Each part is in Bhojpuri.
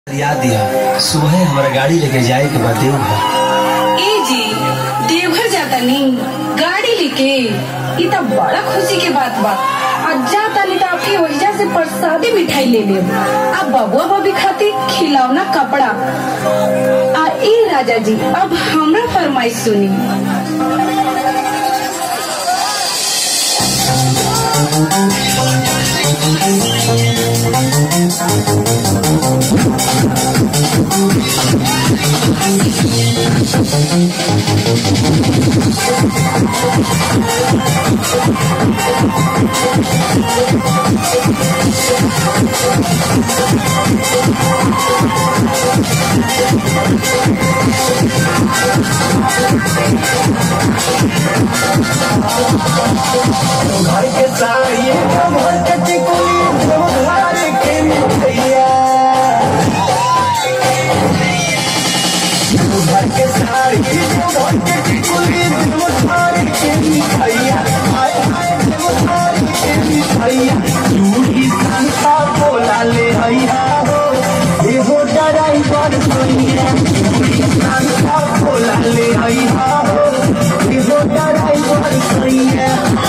याद दिया सुबह हमारा गाड़ी लेके जाए के बाद देवघर ए जी देवघर जाता नहीं गाड़ी लेके ई त बड़ा खुशी के बात बा आज जाता नहीं तो आपकी वजह से प्रसादी मिठाई ले ले अब बबुआ बबी खातिर खिलौना कपड़ा आ ए राजा जी अब हमरा फरमाइश सुनी घर के साड़िए घर के टिकुली घर के मिठैया घर के साड़ी घर के टिकुली घर के मिठैया हाय हाय घर के मिठैया दूरी संता बोला ले हैया हो ये हो ड्राइवर सोनिया दूरी संता बोला ले हैया हो ये हो ड्राइवर सोनिया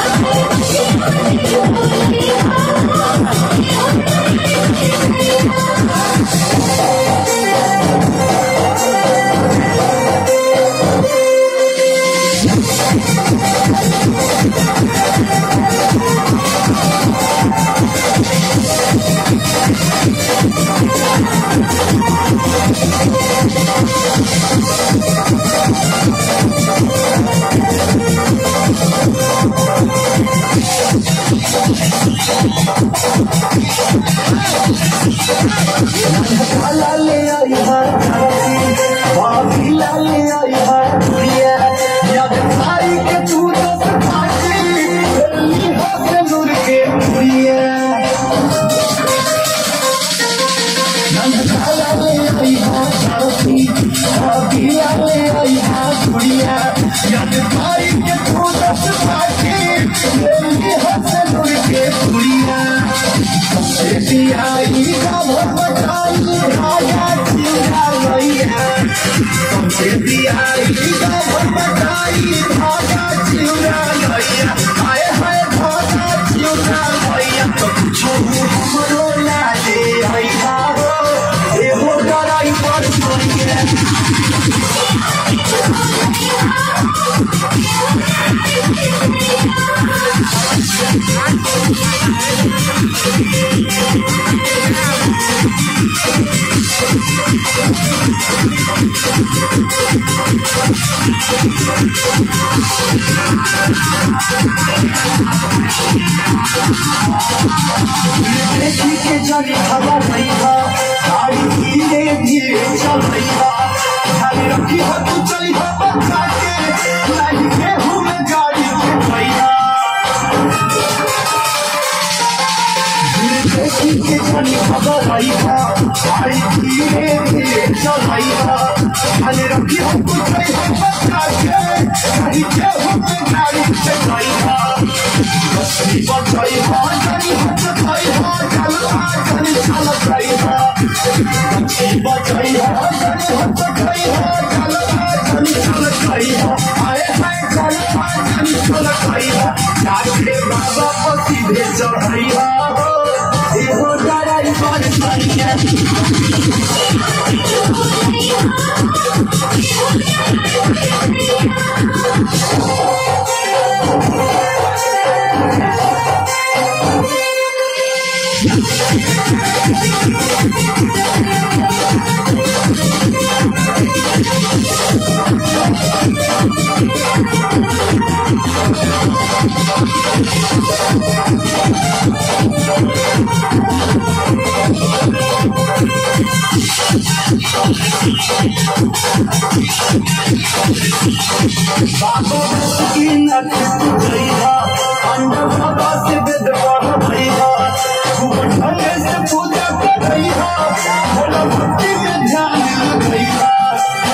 लाले आई है बाबी लाले आई है प्रिया याद भाई के तू दस खाटी दिल्ली हाथ नूर के प्रिया लाले आई है बाबी बाबी लाले आई है प्रिया याद भाई के तू दस खाटी दिल्ली हाथ नूर के प्रिया आई का भटकाई राजा चिड़ा भैया संस्कृति आई का भटकाई राजा चिड़ा भैया आए हाय राजा चिड़ा भैया तो कुछो हमरो लाले हैया हो एहो डराई पर भैया देखी के जनी खबर भैया गाड़ी धीरे धीरे चल भैया ध्यान रखी हो तू चली हो बच्चा के नहीं गेहूं में गाड़ी के भैया देखी के जनी खबर भैया गाड़ी धीरे धीरे चल भैया ध्यान रखी हो तू चली हो बच्चा के नहीं गेहूं में गाड़ी के भैया बच्ची बचाई हो जानी बचाई हो चल आ जानी चल गई हो बच्ची बचाई हो जानी बचाई हो चल आ जानी चल गई हो आए हाय चल आ जानी चल गई हो जाके बाबा को सीधे चढ़ई हो एहो डराई पर सैया बाबा की नट भैया अंडा बाबा से वेद पढ़ भैया खूब ढंगे से पूजा कर भैया भोला भक्ति में ध्यान लग भैया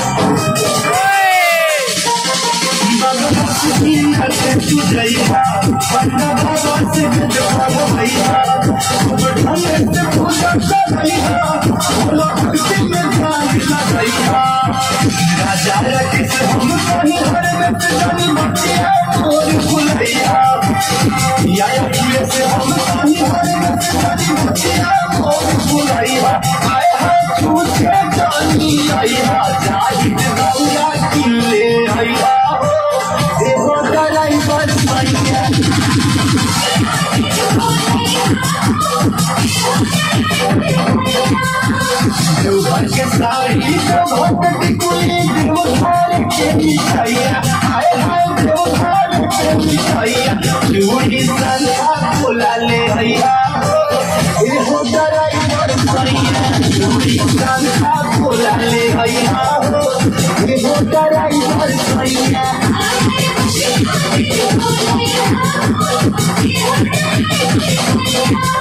बाबा की नट भैया पन्ना बाबा से जवाब भैया खूब ढंग से पूजा कर भैया बोलो भक्ति में ध्यान लगैया राजा रखी से हम कहीं हर में से जानी मटिया और फुलैया या अखिले से हम कहीं हर में से जानी मटिया और फुलैया आए हाय छूटे जानी आया जाहिद गौरा किले आया देखो डराई बस भैया देवघर के साड़ी देवघर के टिकुली देवघर के मिठाइया हाय हाय देवघर के मिठाइया चूड़ी संधा बोला ले भैया ए हो ड्राइवर भैया चूड़ी संधा बोला ले भैया ए हो ड्राइवर भैया Thank you.